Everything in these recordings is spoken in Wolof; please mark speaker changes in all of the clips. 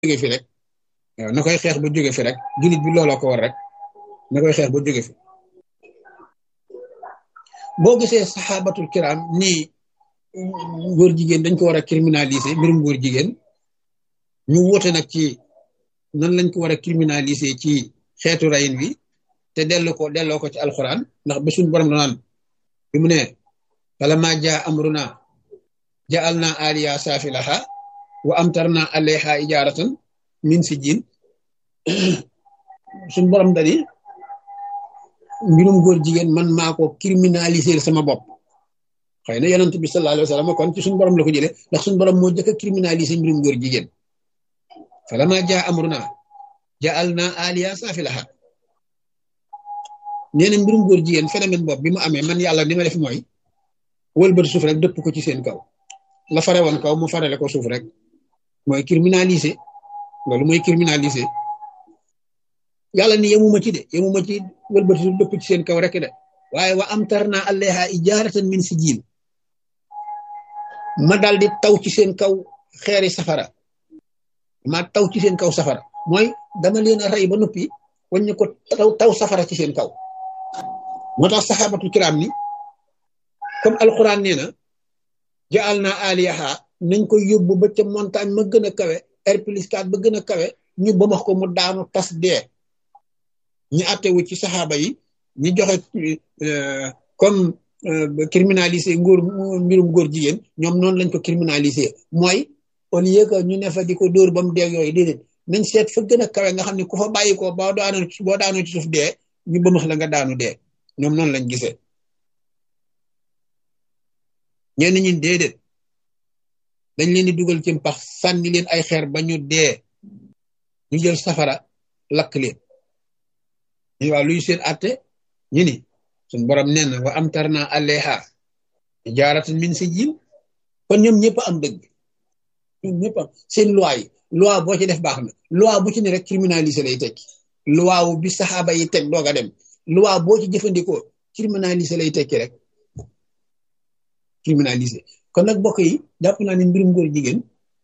Speaker 1: jóge fi rek waaw na koy xeex ba jóge fi rek jullit bi looloo ko war rek na koy xeex ba jóge fi boo gisee saxaabatul kiram nii góor jigéen dañ ko war a criminaliser mbirum góor jigéen ñu woote nag ci nan lañ ko war a criminaliser ci xeetu rayin wi te dellu ko delloo ko ci alxuraan ndax ba suñ borom naan bi mu ne bala ma jaa amruna jaal na aliya saafilaha wa amtarna alayha ijaratan min si jin suñ borom dani mbirum góor jigéen man maa ko criminaliser sama bopp xëy na yonent bi sallallahu alayhi wa sallam kon ci suñ borom la ko jëlee ndax suñ borom moo jëkk a criminaliser mbirum góor jigéen falama jaa amruna jaal na aliya saafilaha nee na mbirum góor jigéen phénomène bopp bi mu amee man yàlla ni ma def mooy wëlbati suuf rek dëpp ko ci seen kaw la fare woon kaw mu farale ko suuf rek mooy criminaliser loolu mooy criminaliser yàlla ni yemuma ci de yemuma ci wëlbati suuf dëpp ci seen kaw rek de waaye wa am tar naa allayha ijaratan min si jiin ma daal di taw ci seen kaw xeeri safara ma taw ci seen kaw safara mooy dama leen a rey ba noppi waññu ko taw taw safara ci seen kaw moo tax saxaabatul kiram ni comme alquran nee na jaal naa aliyaha nañ ko yóbbu ba ca montagne ma gën a kawe air plus 4 ba gën a kawe ñu ba max ko mu daanu tas dee ñi attewu ci saxaaba yi ñi joxe comme criminalisé ngóor mbirum góor jigéen ñoom noonu lañ ko criminalisé mooy au lieu que ñu ne fa di ko dóor ba mu dee yooyu déedéet nañ seet fa gën a kawe nga xam ne ku fa bàyyi ko boo daanu boo daanu ci suuf dee ñu ba max la nga daanu dee ñoom noonu lañ gisee ñenn ñi déedéet dañ leen di dugal ci pax sànni leen ay xeer ba ñu dee ñu jël safara lakk leen ñu waaw luy seen atte ñu ni suñ borom nee na wa am tar naa aleha jaaratan min si jil kon ñoom ñëpp am dëgg ñoom ñëpp am seen loi yi loi boo ci def baax na loi bu ci ne rek criminalisé lay tekki loi wu bi saxaaba yi teg doog a dem loi boo ci jëfandikoo criminalisé lay tekki rek criminalisé kon nag bokk yi jàpp naa ne mbirum góor jigéen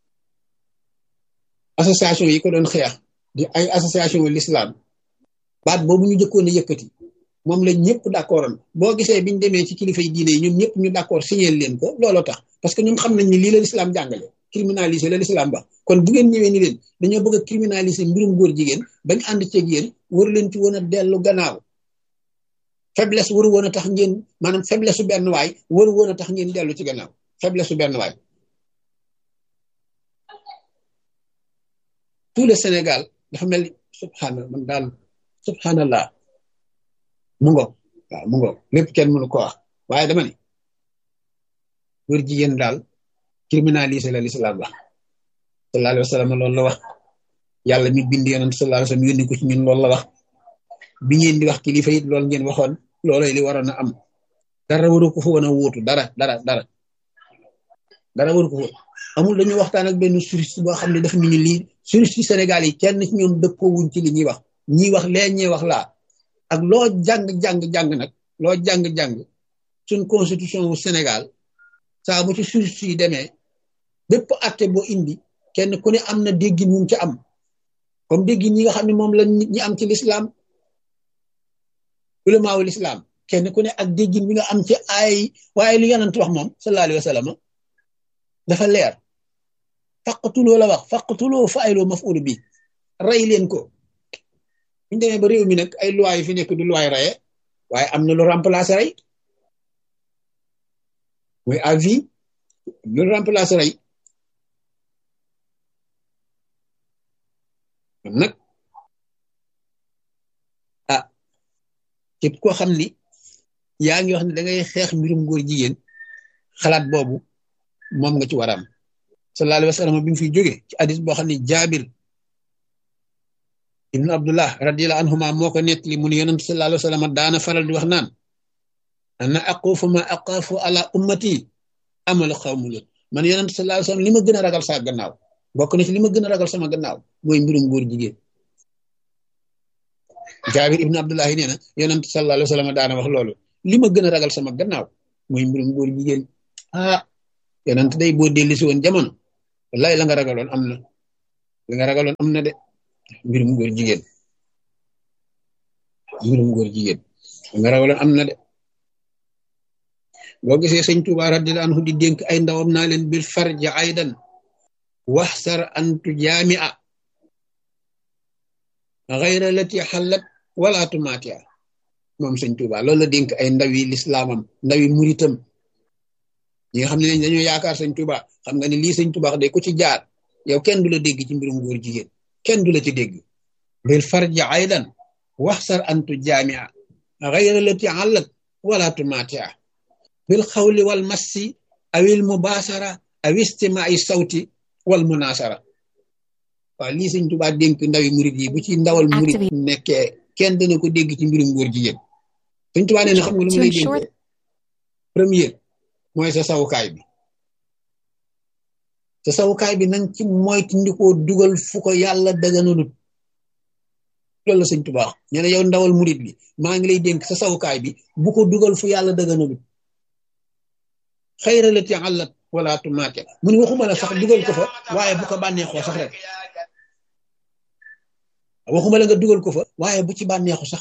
Speaker 1: association yi ko doon xeex di ay association l'islam baat boobu ñu jëkkoon a yëkkati moom la ñëpp d'accordoon boo gisee biñu demee ci kilifa yi diine yi ñoom ñëpp ñu d'accord signé leen ko looloo tax parce que ñoom xam nañ ni lii la l'islam jàngale criminalisé la l'islam ba kon bu ngeen ñëwee ni leen dañoo bëgg a criminalisé mbirum góor jigéen bañ ànd ceeg yéen waru leen ci woon a dellu gannaaw faiblesse waru woon a tax ngeen maanaam faiblesse su benn waay waru woon a tax ngeen dellu ci gannaaw faiblesse su benn waay tout le Sénégal dafa mel ni subhanallah man daal subhanallah mu ngo waaw mu ngo lépp kenn mënu ko wax waaye dama ni góor jigéen daal criminalisé la l'islam wax sallallahu alayhi wa sallam loolu la wax yàlla mi bind yonent sallallahu alayhi wa sallam yónni ko ci ñun loolu la wax bi ngeen di wax kilifa it loolu ngeen waxoon looloy li waroon a am dara waru ko fa woon a wóotu dara dara dara dara waru ko fa amul dañu waxtaan ak benn juriste boo xam ne dafa ñu lii juriste Sénégal yi kenn ci ñoom dëppoo wuñ ci li ñuy wax ñii wax lee ñee wax laa ak loo jàng jàng jàng nag loo jàng jàng suñ constitution wu Sénégal saa bu ci juriste yi demee bépp atte boo indi kenn ku ne am na déggin mu ci am comme déggin ñi nga xam ne moom la nit ñi am ci l'islam ulamaawu l'islam kenn ku ne ak déggin bi nga am ci ay waaye li yonent wax moom sallallahu alayhi wa sallam dafa leer faqtuloo la wax faqtuloo fa ayloo maf'ul bi rey leen ko buñu demee ba réew mi nag ay loi yi fi nekk du loi reye waaye am na lu remplacer rey mooy à vie lu remplacer rey kon nag ah képp koo xam ni yaa ngi wax ne da ngay xeex mbirum góor jigéen xalaat boobu moom nga ci war a am sallallahu alayhi wa sallam bi mu fiy jóge ci hadis boo xam ne jaabir ibnu abdullah radiyallahu anhuma moo ko nettali mu ne yonent sallallahu alayhi wa sallam daana faral di wax naan ana aqufu ma aqafu ala ummati amal xawmu leen man yonent sallallahu alayhi wa sallam li ma gën a ragal saa gannaaw bokk na ci li ma gën a ragal sama gannaaw mooy mbirum góor jigéen jaabir ibnu abdullahi nee na yonent sallallahu alayhi wa sallam daana wax loolu li ma gën a ragal sama gannaaw mooy mbirum góor jigéen ah yonent day boo dellu si woon jamono wallahi la nga ragaloon am na li nga ragaloon am na de mbirum góor jigéen mbirum góor jigéen li nga ragaloon am na de boo gisee sëñ Tuuba radiyallahu anhu di dénk ay ndawam naa leen bil farja aydan waxsar antu jaamia xayra lati xallat wala tumatia moom sëñ Tuuba loolu la dénk ay ndawi lislaamam ndawi muritam ñi nga xam ne dañoo yaakaar sëñ Tuuba xam nga ni lii sëñ Tuuba de ku ci jaar yow kenn du la dégg ci mbirum góor jigéen kenn du la ci dégg bil farja aydan waxsar antu jaamia xayra lati xallat wala tumatia bil xawli wal massi awil mubaasara aw istimaai sawti wal munasara waaw lii sëñ Tuubaa dénk ndawi murit yi bu ci ndawal murit nekkee kenn dana ko dégg ci mbirum góor jigéen sëñ Tuubaa nee na xam nga lu mu lay dénkee premier mooy sa sawukaay bi sa sawukaay bi nang ci moytandikoo dugal fu ko yàlla daganalut loolu la sëñ Tuubaa ñu ne yow ndawal murit bi maa ngi lay dénk sa sawukaay bi bu ko dugal fu yàlla daganalut xayra lati àllat wala tumaate mu ni waxuma la sax dugal ko fa waaye bu ko bànneexoo sax rek waxuma la nga dugal ko fa waaye bu ci bànneexu sax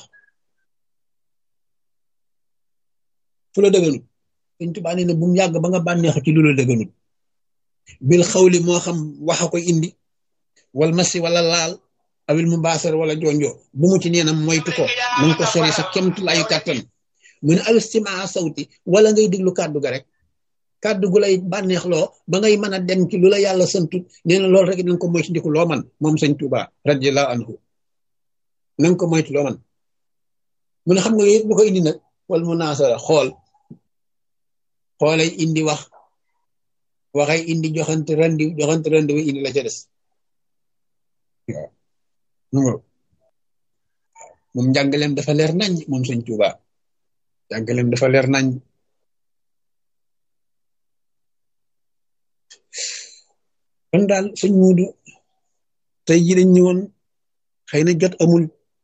Speaker 1: fu la dëgganut Sëñ Tuubaa nee na bu mu yàgg ba nga bànneexu ci lu la dëgganut bil xawli moo xam wax a koy indi wal masi wala laal awil mu baasar wala jonjo bu mu ci nee na moytu ko na nga ko sori sa kemtu layu kàttan mu ne alistimaa sawti wala ngay diglu kàddu ga rek kàddu gu lay bànneexloo ba ngay mën a dem ci lu la yàlla santut nee na loolu rek na nga ko moytu ndiku loo man moom sëñ Tuuba radiyallahu anhu na nga ko moytu loo man mu ne xam nga yit bu ko indi nag wal mu naasara xool xoolay indi wax waxay indi joxante randi joxante randi wu indi la ca des waaw moom njàngaleem dafa leer nañ moom sëñ Tuuba njàngaleem dafa leer nañ kon daal sëñ muudu tey ji dañ ñëwoon xëy na jot amul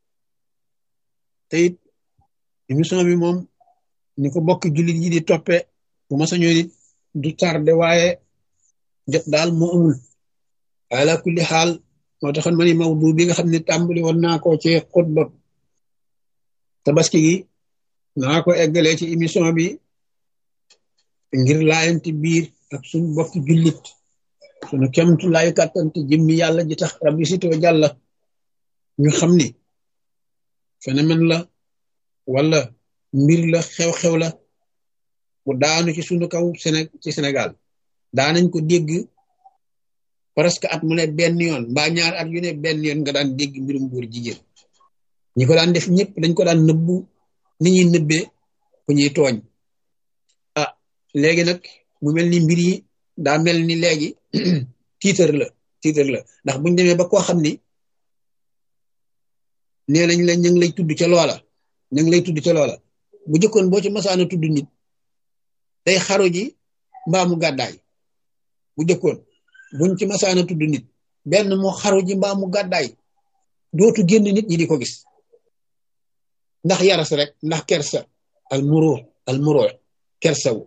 Speaker 1: te it émission bi moom ni ko bokk jullit yi di toppe bu ma sañoon it du tardé waaye jot daal moo amul ala kulli xaal moo taxoon ma ni mawdu bi nga xam ne tàmbali woon naa ko ci xutba tabaski gi naa ko eggalee ci émission bi ngir laayanti biir ak suñ bokk jullit sunu kemtu laayu kàttante jëmmi yàlla ji tax rabbi sitoo jàlla ñu xam ni phénomène la wala mbir la xew-xew la bu daanu ci sunu kaw Séné ci Sénégal daanañ ko dégg presque at mu ne benn yoon mbaa ñaar at yu ne benn yoon nga daan dégg mbirum góor jigéen ñi ko daan def ñëpp dañ ko daan nëbbu ni ñuy nëbbee ku ñuy tooñ ah léegi nag mu mel ni mbir yi daa mel ni léegi tiitar la tiitar la ndax buñ demee ba koo xam ni nee nañ la ñu ngi lay tudd ca loola ñu ngi lay tudd ca loola bu jëkkoon boo ci masaana tudd nit day xaru ji mbaamu gàddaay bu jëkkoon buñ ci masaana tudd nit benn mu xaru ji mbaamu gàddaay dootu génn nit ñi di ko gis ndax yaras rek ndax kersa al muroo al muroo kersawu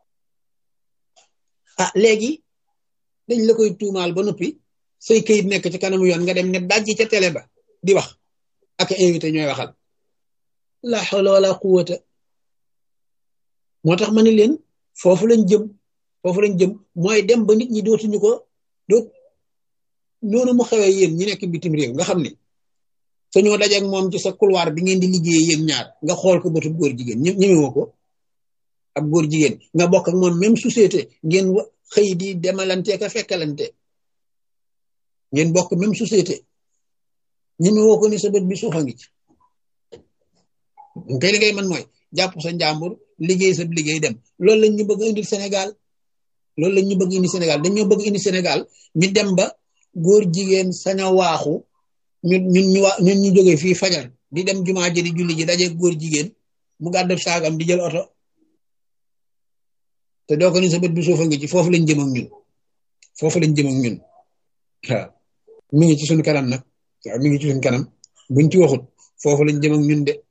Speaker 1: ah léegi dañ la koy tuumaal ba noppi say këyit nekk ci kanamu yoon nga dem ne dajji ca télé ba di wax ak invité ñooy waxal la hawla wala quwwata moo tax ma ne leen foofu lañ jëm foofu lañ jëm mooy dem ba nit ñi dootuñu ko doot noonu mu xewee yéen ñi nekk bitim réew nga xam ne sañoo dajeeg moom ci sa couloir bi ngeen di liggéeyee yéen ñaar nga xool ko bëtu góor jigéen ñë ñëwewoo ko ab góor jigéen nga bokk ak moom même société ngeen xëy di demalante ka fekkalante ngeen bokk même société ñemewoo ko ni sa bët bi suufa ngi ci kay li ngay man mooy jàpp sa njàmbur liggéey sa liggéey dem loolu lañ ñu bëgg indil Sénégal loolu lañ ñu bëgg indi Sénégal dañoo bëgg indi Sénégal ñu dem ba góor jigéen sañ a waaxu ñun ñun ñu waa ñun ñu jógee fii fajar di dem jumaa ji di julli ji daje góor jigéen mu gàddu saagam di jël oto te doo ko ni sa bët bi suufa ngi ci foofu lañ jëm ak ñun foofu lañ jëm ak ñun waaw mi ngi ci suñu kanam nag waaw mi ngi ci suñu kanam buñ ci waxut foofu lañ jëm ak ñun de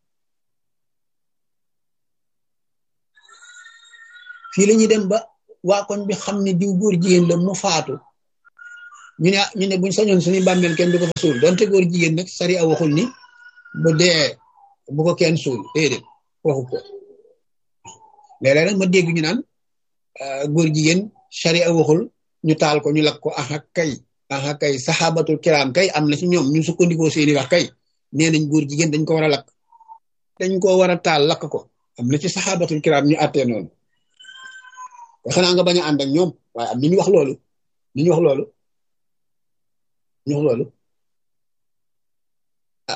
Speaker 1: fii la ñuy dem ba waa koñ bi xam ne diw góor jigéen la mu faatu ñu ne ñu ne buñ sañoon suñu bàmmeel kenn du ko fa suul donte góor jigéen nag sari a waxul ni bu dee bu ko kenn suul déedéet waxu ko léeg-léeg nag ma dégg ñu naan góor jigéen sari a waxul ñu taal ko ñu lakk ko aha kay aha kay saxaabatul kiraam kay am na ci ñoom ñu sukkandikoo seeni wax kay nee nañ góor jigéen dañ ko war a lakk dañ ko war a taal lakk ko am na ci saxaabatul kiraam ñu àttee noonu te xanaa nga bañ a ànd ak ñoom waaye am na ñu wax loolu ñu wax loolu ñu wax loolu ah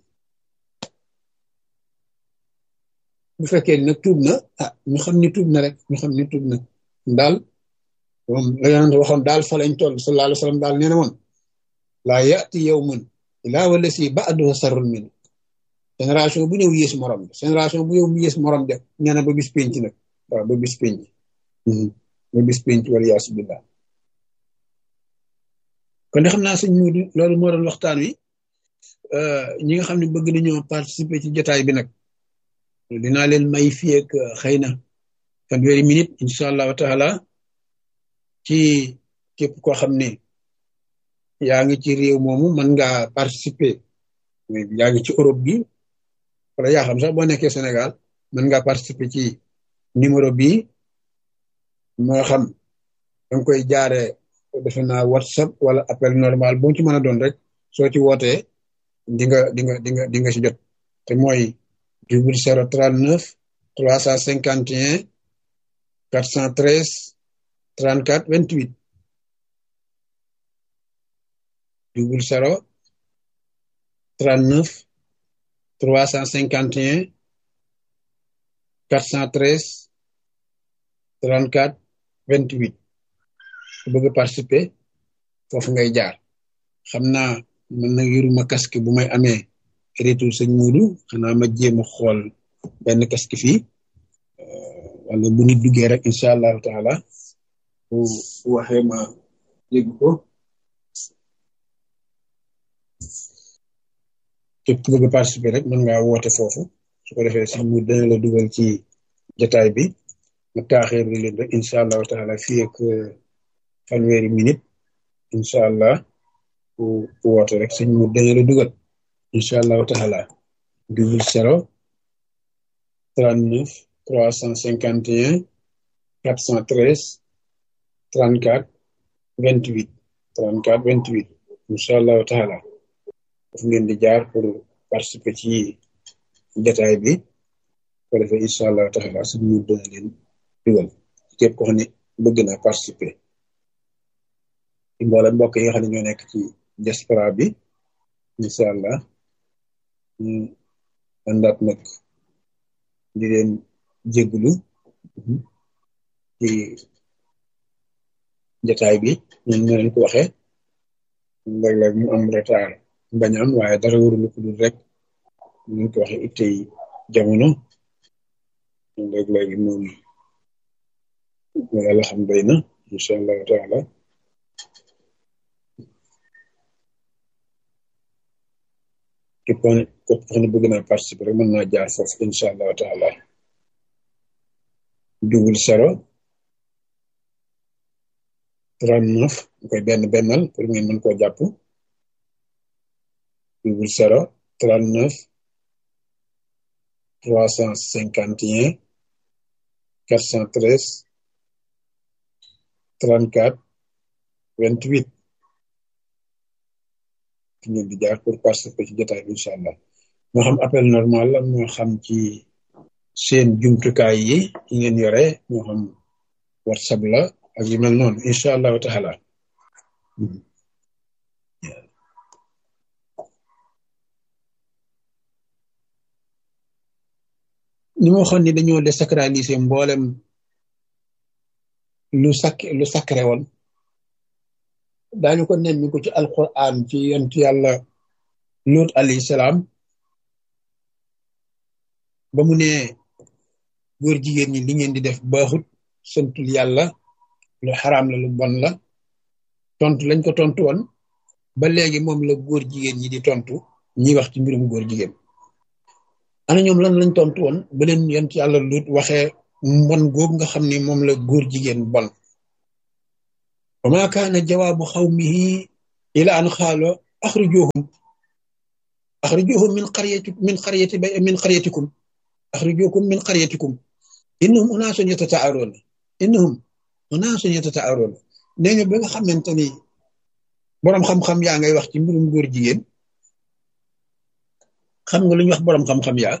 Speaker 1: bu fekkee nag tuub na ah ñu xam ni tuub na rek ñu xam ni tuub na daal moom la yonent waxoon daal fa lañ toll sallallahu alayhi wa sallam daal nee na woon laa yati yawmun ilaa wala si ba'duhu sarrun min génération bu ñëw yées morom génération bu ñëw yées morom de nee na ba bis penc nag waaw ba bis penc ba bis penc wala yaasu billah kon de xam naa sëñ Muudu loolu moo doon waxtaan wi ñi nga xam ne bëgg nañoo participer ci jotaay bi nag dinaa leen may fii ak xëy na fanweeri minute incha allahu taala ci képp koo xam ne yaa ngi ci réew moomu mën ngaa participer yaa ngi ci Europe bi wala yaa xam sax boo nekkee Sénégal mën ngaa participer ci numéro bi moo xam danga koy jaare defe naa WhatsApp wala appel normal bu mu ci mën a doon rek soo ci wootee di nga di nga di nga di nga ci jot te mooy double zéro trente neuf trois cent cinquante et un quatre cent treize trente quatre vingt huit double zéro trente neuf trois cent cinquante et un quatre cent treize trente quatre vingt huit ku bëgg a participer foofu ngay jaar xam naa man nag yoruma casque bu may amee retour sëñ Muudu xanaa ma jéem a xool benn casque fii wala bu nit duggee rek incha allahu taala bu waxee ma dégg ko képp ku bëgg a participer rek mën ngaa woote foofu su ko defee sëñ Muudu dana la dugal ci jotaay bi ma taaxeer li leen rek incha allahu taala fii ak fanweeri minute incha allah ku woote rek sëñ Muudu dana la dugal incha allahu taala double zéro trente neuf trois cent cinquante et un quatre cent treize trente quatre vingt huit trente quatre vingt huit incha allahu taala daf ngeen di jaar pour participer ci détail bi ko defee incha allahu taala sëñ Muudu dana leen dugal képp ko xam ne bëgg na participer ci mboolem mbokk yi nga xam ne ñoo nekk ci diaspora bi incha allah ñu àndaat nag di leen jéggulu ci jataay bi ñun ñu leen ko waxee léeg-léeg mu am retard bañ am waaye dara warulu ko dul rek ñu ko waxee ittey jamono léeg-léeg moom mu yàlla xam doy na incha allahu taala képp koo ne képp koo ne bëgg naa participer rek mën naa jaar foofu incha allahu taala double zéro trente neuf ñu koy benn bennal pour ngeen mën koo jàpp double zéro trente neuf trois cent cinquante et un quatre cent treize trente quatre vingt huit fi ngeen di jaar pour participer ci jotaay bi incha allah moo xam appel normal la moo xam ci seen jumtukaay yi yi ngeen yore moo xam whatsapp la ak yu mel noonu incha allahu taala ni ma waxoon ni dañoo désacraliser mboolem lu sak lu sacré woon daañu ko nemmi ko ci alquran ci yontu yàlla Lut alayhi salaam ba mu ne góor jigéen ñi li ngeen di def baaxut santul yàlla lu xaraam la lu bon la tontu lañ ko tontu woon ba léegi moom la góor jigéen ñi di tontu ñi wax ci mbirum góor jigéen ana ñoom lan lañ tontu woon ba leen yontu yàlla Lut waxee mbon googu nga xam ni moom la góor jigéen bon wa ma kaana jawaabu xawmihi ila an xaalo axrijuhum axrijuhum min qaryati min qaryati ba min qaryatikum axrijukum min qaryatikum innahum unaasun yatata'aroona innahum unaasun yatata'aroona nee nga ba nga xamante ni boroom xam-xam yaa ngay wax ci mbirum góor jigéen xam nga lu ñuy wax boroom xam-xam yaa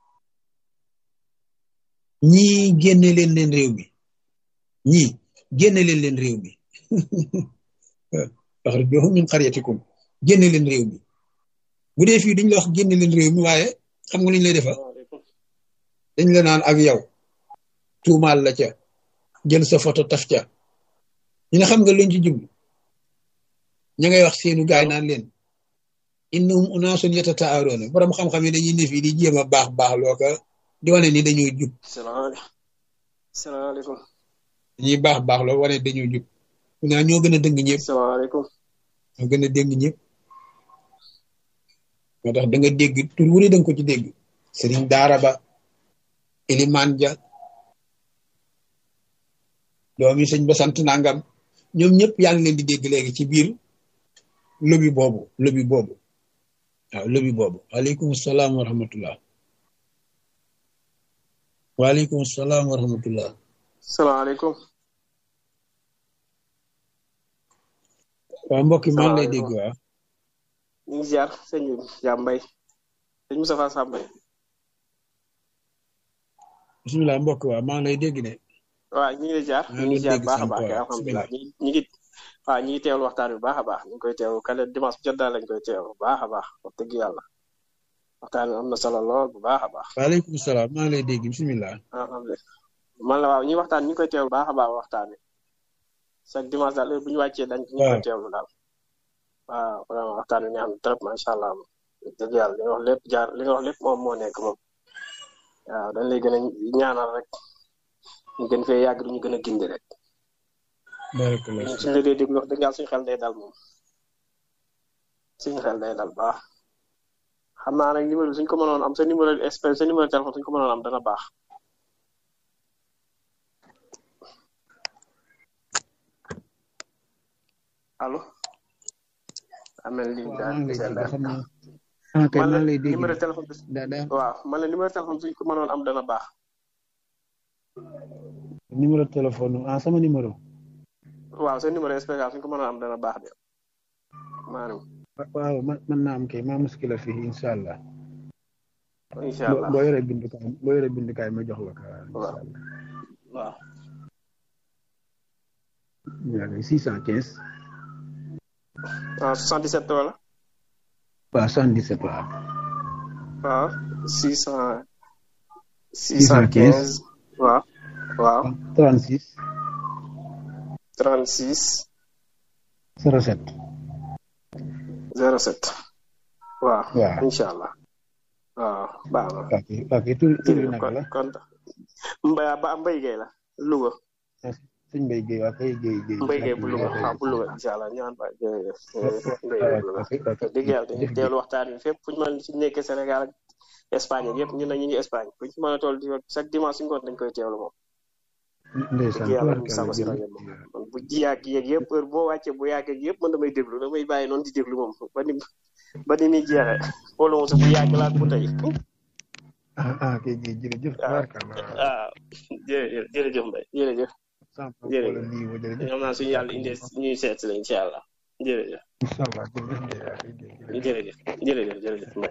Speaker 1: ñii génne leen leen réew mi ñii génne leen leen réew mi axrijuhum min qaryatikum génne leen réew mi bu dee fii duñ la wax génne leen réew mi waaye xam nga lu ñu lay defa dañ la naan ak yow tuumaal la ca jël sa photo taf ca ñu ne xam nga luñ ci jublu ña ngay wax seenu gaay naan leen innahum unaasun yatata'aroona borom xam-xam yi dañuy ne fii di jéem a baax baax loo ko di wane ni dañoo jub
Speaker 2: salaamaaleykum
Speaker 1: dañuy baax baax loo wane dañoo jub naa ñoo gën a dëng ñëpp
Speaker 2: salaamaaleykum
Speaker 1: ñoo gën a dëng ñëpp moo tax da nga dégg tur wu ne da nga ko ci dégg sëriñ daara ba ilimaan ja doomi sëñ ba sant nangam ñoom ñëpp yaa ngi leen di dégg léegi ci biir lobi boobu lobi boobu waaw lobi boobu waaleykum salaam wa rahmatullah waaleykum salaam wa rahmatullah
Speaker 2: salaamaaleykum
Speaker 1: waaw mbokk maa ngi lay dégg waaw
Speaker 2: ñu ngi ziar sëñ Jaam Mbay sëñ Moustapha Sambay
Speaker 1: bisimilah mbokk waaw maa ngi lay dégg de
Speaker 2: waaw ñu ngi lay ziar ñu ngi ziar baax a baax kay alhamdulilah ñi ñi ngi waaw ñi ngi teewlu waxtaan bi baax a baax ñu ngi koy teewlu kale dimanche jot daal lañ koy teewlu baax a baax wax dëgg yàlla waxtaan bi am na solo lool bu baax a baax
Speaker 1: waaleykum salaam maa ngi lay dégg bisimilah
Speaker 2: alhamdulilah man la waaw ñi waxtaan ñu ngi koy teewlu baax a baax waxtaan bi chaque dimanche daal bu ñu wàccee dañ ñu koy teewlu daal waaw vraiment waxtaan bi neex na trop macha allah dëgg yàlla li nga wax lépp jaar li nga wax lépp moom moo nekk moom waaw dañ lay gën a ñaanal rek ñu gën fee yàgg du ñu gën a gindi rek
Speaker 1: barakallah
Speaker 2: suñu la dee déglu wax dëgg yàlla suñu xel day dal moom suñu xel day dal baax xam naa nag numéro bi suñ ko mënoon am sa numéro espèce sa numéro téléphone suñ ko mënoon am dana baax allo amel li daal man la numéro téléphone bi waaw man la numéro téléphone suñ ko mënoon am dana baax
Speaker 1: numéro téléphone ah sama numéro
Speaker 2: waaw sa numéro spécial suñ ko mënoon am dana baax de maanaam
Speaker 1: waaw mën naa am kay maa muskila fii incha allah
Speaker 2: incha allah
Speaker 1: boo yoree bindukaay boo yoree bindukaay ma jox la ko
Speaker 2: waaw waaw
Speaker 1: yaa ngi six cent quinze
Speaker 2: ah 77 wala
Speaker 1: waaw soixante dix sept waaw
Speaker 2: waaw six cent six cent quinze waaw waaw
Speaker 1: trente six
Speaker 2: trente six
Speaker 1: zéro sept
Speaker 2: zéro sept waaw
Speaker 1: waaw
Speaker 2: incha allah waaw baax na
Speaker 1: ok ok tur tur bi naka la
Speaker 2: kon mbay ba mbay gay la Louga
Speaker 1: suñ mbay géey waa kay géey géey
Speaker 2: mbay gay bu Louga waaw bu Louga incha allah ñaan ba jërëjëf mbay gay bu Louga dëgg yàlla dañuy teewlu waxtaan bi fépp fu ñu mën si nekkee Sénégal ak Espagne ak yëpp ñun nag ñu ngi Espagne fu ñu si mën a toll di chaque dimanche si ngoon dañ koy teewlu moom
Speaker 1: ndeysaan
Speaker 2: dëgg yàlla ñu sago si rajo moom man bu ji yàgg yeeg yëpp heure boo wàccee bu yàggee yëpp man damay déglu damay bàyyi noonu di déglu moom ba ni ba ni muy jeexee xoolu moom sax bu yàgg laa bu tey
Speaker 1: ah ah kay géey jërëjëf tabaarkalla
Speaker 2: waaw jërëjëf jërëjëf Mbaye jërëjëf jërëjëf xam naa suñu yàlla indee ñuy seet si la incha allah jërëjëf
Speaker 1: incha allah
Speaker 2: jërëjëf jërëjëf jërëjëf Mbaye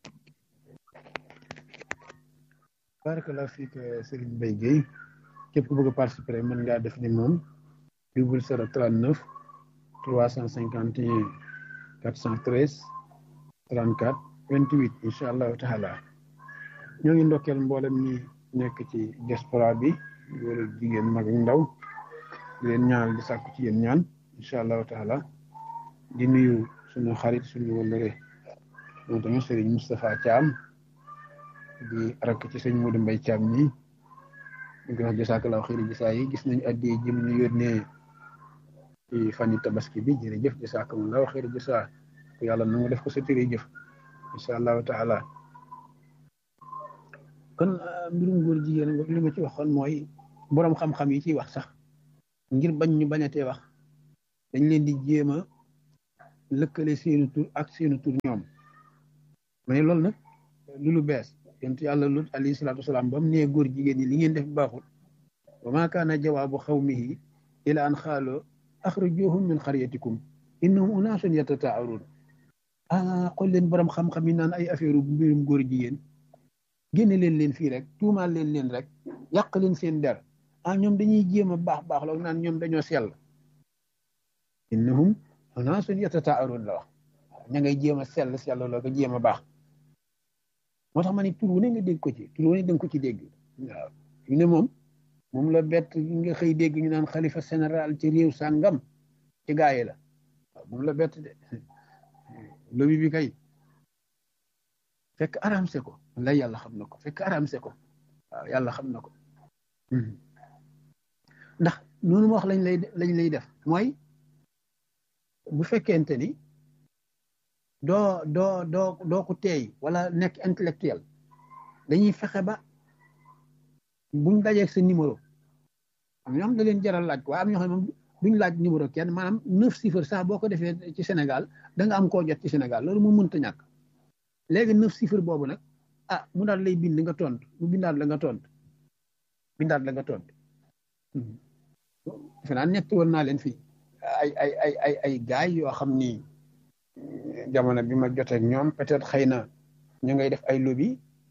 Speaker 1: barakallah fiik Serigne Mbaye Guèye képp ku bëgg a participer mën ngaa def ni moom double zéro trente neuf trois cent cinquante et un quatre cent treize trente quatre vingt huit incha allahu taala ñoo ngi ndokkeel mboolem ñi nekk ci diaspora bi góor ak jigéen mag ak ndaw di leen ñaanal di sàkku ci yéen ñaan incha allahu taala di nuyu suñu xarit suñu wëllëre moom tamit Serigne Moustapha Thiam di rakk ci sëñ Modou Mbaye Thiam ñi ñu koy wax jasakalaaw xëyri gisaa yi gis nañu addi jëm ñu yónnee ci fani tabaski bi jërëjëf jasakalaaw xëyri gisaa ko yàlla na nga def ko sa tëri jëf incha allahu taala kon mbirum góor jigéen li ma ci waxoon mooy boroom xam-xam yi ciy wax sax ngir bañ ñu bañatee wax dañ leen di jéem a lëkkale seeni tur ak seeni tur ñoom ma ne loolu nag lu lu bees yonent yàlla lut alayhi salaatu wasalaam ba mu nee góor jigéen ñi li ngeen def baaxul wa maa kaana jawaabu xawmihi ila an xaaloo axrijuhum min xaryatikum innahum unaasun yatataaruun ah xool leen borom xam-xam yi naan ay affaire mbirum góor jigéen génne leen leen fii rek tuumaal leen leen rek yàq leen seen der ah ñoom dañuy jéem a baax baax la naan ñoom dañoo sell innahum unaasun yatataaruun la wax ña ngay jéem a sell sell la ko jéem a baax moo tax ma ne tur wu ne nga dégg ko ci tur wu ne danga ko ci dégg waaw yu ne moom moom la bett nga xëy dégg ñu naan xalifa général ci réew sàngam ci gaa yi la waaw moom la bett de lobi bi kay fekk aramse ko lay yàlla xam na ko fekk aramse ko waaw yàlla xam na ko ndax noonu ma wax lañ lay lañ lay def mooy bu fekkente ni doo doo doo doo ko teey wala nekk intellectuel dañuy fexe ba buñ dajeeg sa numéro am ñoo xam da leen jaral laaj ko waaye am ñoo xam ne moom duñ laaj numéro kenn maanaam neuf chiffres sax boo ko defee ci Sénégal da nga am koo jot ci Sénégal loolu mu mënta ñàkk léegi neuf chiffres boobu nag ah mu daal lay bind nga tontu mu bindaat la nga tontu bindaat la nga tontu defe naa ñett woon naa leen fii ay ay ay ay ay gaay yoo xam ni jamono bi ma jotee ak ñoom peut-être xëy na ñu ngay def ay lobby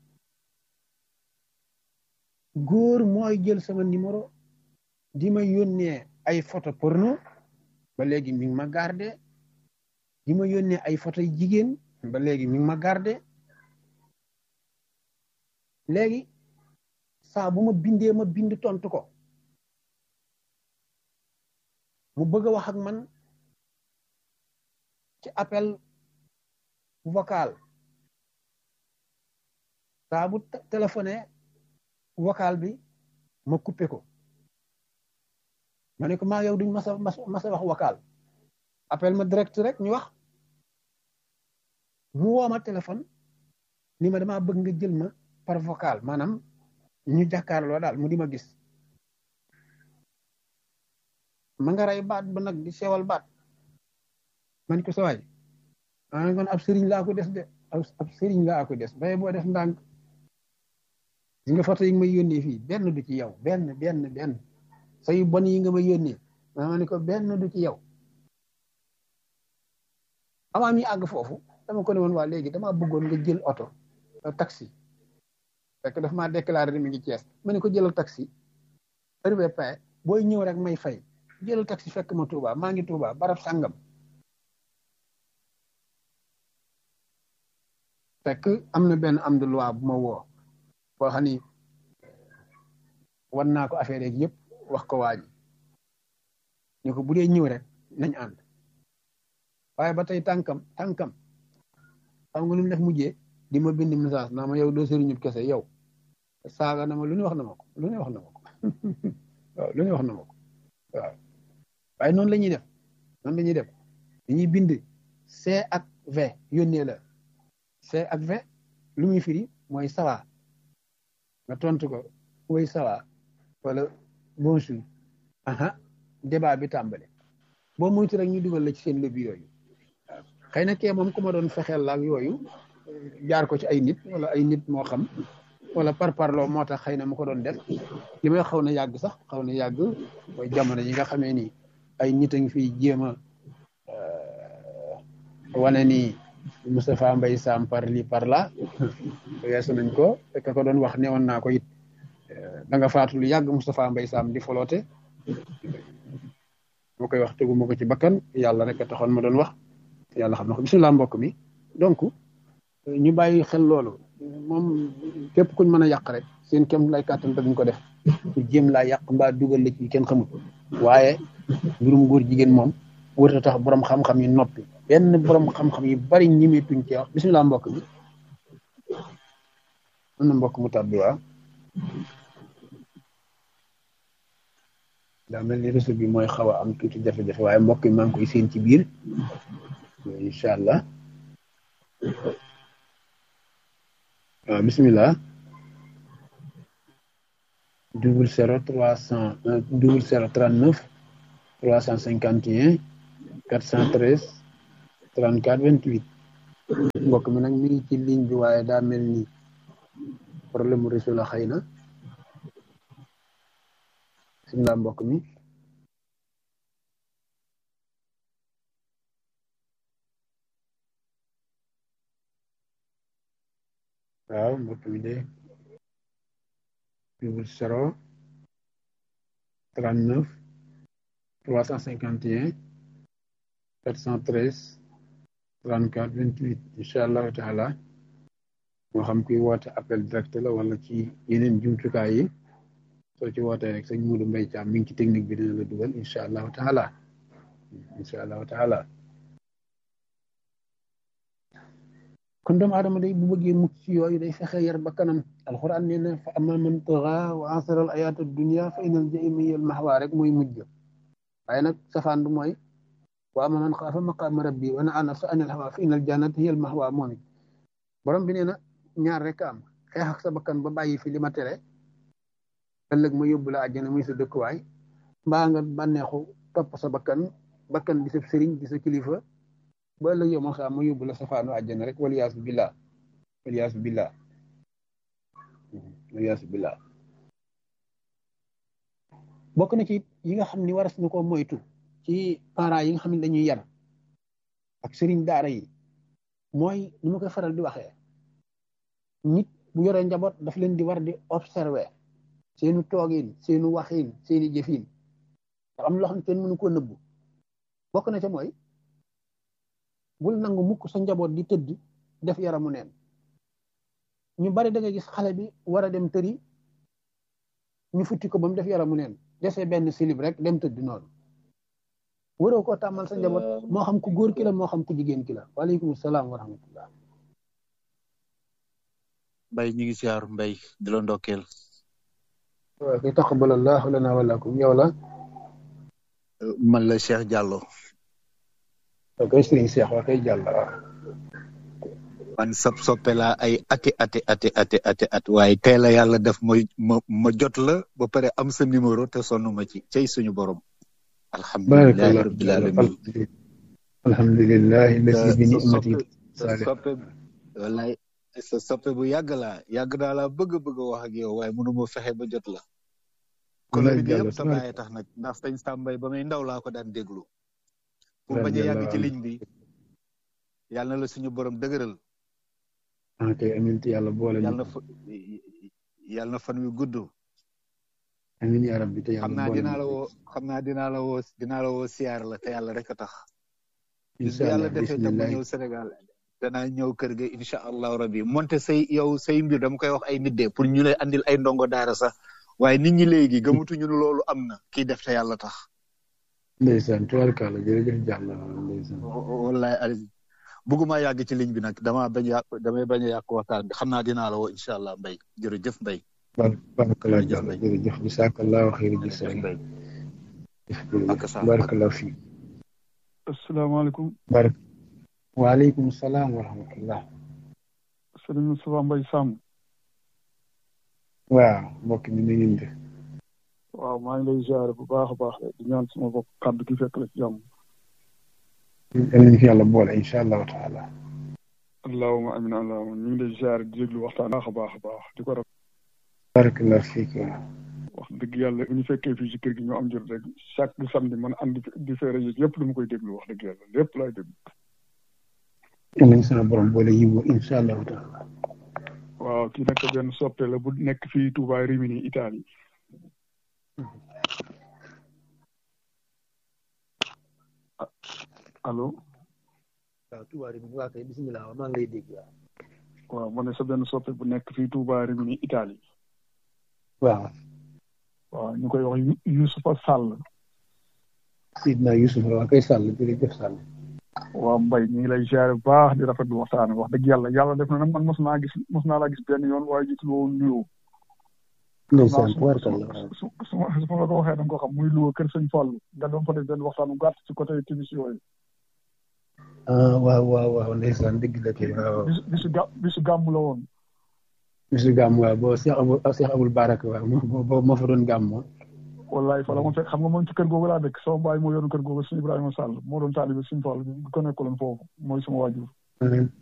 Speaker 1: góor mooy jël sama numéro di ma yónnee ay photo porno ba léegi mi ngi ma gardé di ma yónnee ay photo yu jigéen ba léegi mi ngi ma gardé léegi saa bu ma bindee ma bind tontu ko mu bëgg a wax ak man ci appel vocal saa bu téléphoné vocal bi ma coupé ko ma ne ko maa yow duñ masa masa wax vocal appel ma direct rek ñu wax mu woo ma téléphone ni ma damaa bëgg nga jël ma par vocal maanaam ñu jàkkaarloo daal mu di ma gis ma nga rey baat ba nag di sewal baat man ko sawaay ah kon ab sëriñ laa ko des de ab sëriñ laa ko des baye boo def ndànk gis nga photo yi nga may yónnee fii benn du ci yow benn benn benn sa yu bon yi nga may yónnee ma ne ko benn du ci yow avant mi àgg foofu dama ko ne woon waa léegi damaa bëggoon nga jël oto taxi fekk daf maa déclaré mi ngi Cees ma ne ko jëlal taxi arrivé pay booy ñëw rek may fay jëlal taxi fekk ma Touba maa ngi Touba barab sàngam fekk am na benn am de loi bu ma woo boo xam ni wan naa ko affaire yeeg yëpp wax ko waa ji ñu ko bu dee ñëw rek nañ ànd waaye ba tey tànkam tànkam xam nga lu mu def mujjee di ma bind message naa ma yow doo sëriñu kese yow saaga na ma lu ne wax na ma ko lu ne wax na ma ko waaw lu ne wax na ma ko waaw waaye noonu la ñuy def noonu la ñuy def dañuy bind C ak V yónnee la C ak V lu muy firi mooy sawa nga tontu ko woy sawa wala bonjour aha débat bi tàmbale boo moytu rek ñu dugal la ci seen lobby yooyu waaw xëy na kee moom ku ma doon fexeel la ak yooyu jaar ko ci ay nit wala ay nit moo xam wala par parloo moo tax xëy na mu ko doon def li may xaw na yàgg sax xaw na yàgg mooy jamono yi nga xamee ni ay nit a ngi fiy jéem a wane ni Moustapha Mbaye Sam par li par là weesu nañ ko fekk ko doon wax ne woon naa ko it da nga faatu lu yàgg Moustapha Mbaye Sam di foloote moo koy wax teguma ko ci bakkan yàlla rek a taxoon ma doon wax yàlla xam na ko bisimilah mbokk mi donc ñu bàyyi xel loolu moom képp kuñ mën a yàq rek seen kem lay kàttan te duñ ko def ñu jéem laa yàq mbaa dugal la ci kenn xamul waaye mbirum góor jigéen moom wërta tax borom xam-xam yi noppi benn borom xam-xam yi bari ñimetuñ ci wax bisimilah mbokk mi am na mbokk mu tàbbi waa daa mel ni réseau bi mooy xaw a am tuuti jafe-jafe waaye mbokk yi maa ngi koy seen ci biir incha allah waaw bisimilah double zéro trois cent double zéro trente neuf trois cent cinquante et un 413 34 28 mbokk mi nag mi ngi ci ligne bi waaye daa mel ni problème mu réseau la xëy na bisimilah mbokk mi waaw mbokk mi de double zéro trente neuf trois cent cinquante et un quatre cent treize trente quatre vingt huit incha allahu taala moo xam kuy woote appel direct la wala ci yeneen jumtukaay yi soo ci wootee rek sëñ Muudu Mbay Caam mi ngi ci technique bi dina la dugal incha allahu taala incha allahu taala kon doomu aadama day bu bëggee mucc ci yooyu day fexe yar ba kanam alxuraan nee na fa ama man taxa wa asara al ayaata dunia fa inal jaima hiya al maxwa rek mooy mujj waaye nag safaan du mooy wa ama man xaafa maqaama rabbi wa nahaa nafsa anil hawa fa inal jannata hiya al maxwa moom it borom bi nee na ñaar rek am xeex ak sa bakkan ba bàyyi fi li ma tere ëllëg ma yóbbu la àjjana muy sa dëkkuwaay mbaa nga bànneexu topp sa bakkan bakkan di sa sëriñ di sa kilifa ba ëllëg yow ma xam ma yóbbu la safaanu àjjana rek waliyaasu billah waliyaasu billah waliyaasu billah bokk na ci yi nga xam ni waras na ko moytu ci parents yi nga xam ne dañuy yar ak sëriñ daara yi mooy ni ma koy faral di waxee nit bu yoree njaboot daf leen di war di observer seenu toogin seenu waxin seeni jëfin nga am loo xam ne kenn mënu ko nëbbu bokk na ca mooy bul nangu mukk sa njaboot di tëdd def yaramu neen ñu bari da nga gis xale bi war a dem tëri ñu futti ko ba mu def yaramu neen dese benn silib rek dem tëdd noonu waroo koo tàmmal sa njaboot moo xam ku góor ki la moo xam ku jigéen ki la waaleykum salaam wa rahmatullah
Speaker 3: mbay ñu ngi siyaar mbay di la ndokkeel
Speaker 1: waaw kay taqabbal allahu lana wa lakum yow la
Speaker 3: man la Cheikh Diallo
Speaker 1: waaw kay sëriñ Cheikh waa kay jàll waaw
Speaker 3: man sab soppe laa ay ati ati ati ati ati at waaye tey la yàlla def ma ma ma jot la ba pare am sa numéro te sonn ma ci cey suñu borom alhamdulilahi rabbil alamin
Speaker 1: alhamdulillahi lasi bi ni'mati
Speaker 3: sa soppe wallaay sa soppe bu yàgg laa yàgg naa laa bëgg bëgg a wax ak yow waaye mënu ma fexe ba jot la kolori bi yëpp sa bàyyi tax nag ndax sëñ Sambay ba may ndaw laa ko daan déglu pour bañ a yàgg ci ligne bi yàlla na la suñu borom dëgëral
Speaker 1: ah kay amiin te yàlla boole
Speaker 3: yàlla na fa yàlla na fan wi gudd
Speaker 1: amiin yaa rabbi te
Speaker 3: xam
Speaker 1: yàlla
Speaker 3: naa
Speaker 1: boole
Speaker 3: dinaa la woo xam naa dinaa la woo dinaa la woo siyaar la te yàlla rek a tax bis bu
Speaker 1: incha
Speaker 3: yàlla
Speaker 1: allah
Speaker 3: defee tam ma
Speaker 1: bisimilah
Speaker 3: ñëw Sénégal danaa ñëw kër ga incha allahu rabbi monte say yow say mbir dama koy wax ay nit de pour ñu lay andil ay ndongo daara sax waaye nit ñi léegi gëmatuñu ne loolu am na kii def te yàlla tax
Speaker 1: ndeysaan tubaarkàlla jërëjëf jàll ndeysaan
Speaker 3: wallahi ali bëgguma yàgg ci ligne bi nag dama bañ a yàq damay bañ a yàq waxtaan bi xam naa dinaa la woo incha allah mbay jërëjëf mbay
Speaker 1: bar barakallah
Speaker 3: jërëjëf
Speaker 1: jàll
Speaker 3: mbay
Speaker 1: jërëjëf bisaakallahu xayri
Speaker 3: jërëjëf
Speaker 1: gisaan
Speaker 3: mbay
Speaker 1: jërëjëf
Speaker 3: ak sa ak
Speaker 1: barakallahu fii
Speaker 4: asalaamaaleykum
Speaker 1: barak waaleykum salaam wa rahmatullah
Speaker 4: sëriñ Moustapha Mbaye Samb
Speaker 1: waaw mbokk mi na ngeen def
Speaker 4: waaw maa ngi lay ziare bu baax a baax di ñaan sama bopp kàddu gi fekk la ci jàmm
Speaker 1: yal nañu fi yàlla boole incha allahu taala
Speaker 4: allahuma amin allahuma ñu ngi lay ziare di déglu waxtaan baax a baax a baax di ko raf
Speaker 1: barakallahu fiik waaw
Speaker 4: wax dëgg yàlla bu ñu fekkee fii ci kër gi ñu am jot rek chaque samedi man am di di fee rajo yëpp dama koy déglu wax dëgg yàlla lépp laay déglu
Speaker 1: yal nañu sama borom boole yiw incha allahu taala
Speaker 4: waaw kii nag benn soppe la bu nekk fii Touba Rimini Italie allo
Speaker 1: waaw tubaari bi waa kay bisimilah maa ngi lay dégg waaw
Speaker 4: waaw ma ne sa benn soppe bu nekk fii Touba Rimini Italie
Speaker 1: waaw
Speaker 4: waaw ñu koy wax Yu- Youssoufa Sall
Speaker 1: Sidna Yusuf waa kay sàll jërëjëf sàll
Speaker 4: waaw Mbaye ñu ngi lay ziare bu baax di rafetlu waxtaan wax dëgg yàlla yàlla def na nag man mos naa gis mos naa laa gis benn yoon waaye gisul woon nuyoo xam naa
Speaker 1: ndeysaan
Speaker 4: su
Speaker 1: tubaarkalla waaw
Speaker 4: su su ma su ma la ko waxee da nga ko xam muy Louga kër sëñ Fall nga doon fa def benn waxtaan bu gàtt ci côté timis yooyu
Speaker 1: ah waaw waaw waaw ndeysaan dëgg la kay waaw
Speaker 4: bisu bisu gà bisu gàmm la woon
Speaker 1: bisu gàmm waaw boo Cheikh Abul Cheikh Abul Baraka waaw moo moo moo fa doon gàmm
Speaker 4: wallaay fa la ma fekk xam nga man ci kër googu laa dëkk sama baay moo yoroon kër googu suñu Ibrahima Sall moo doon taalibe suñu Fall bi ko nekkaloon foofu mooy sama waajur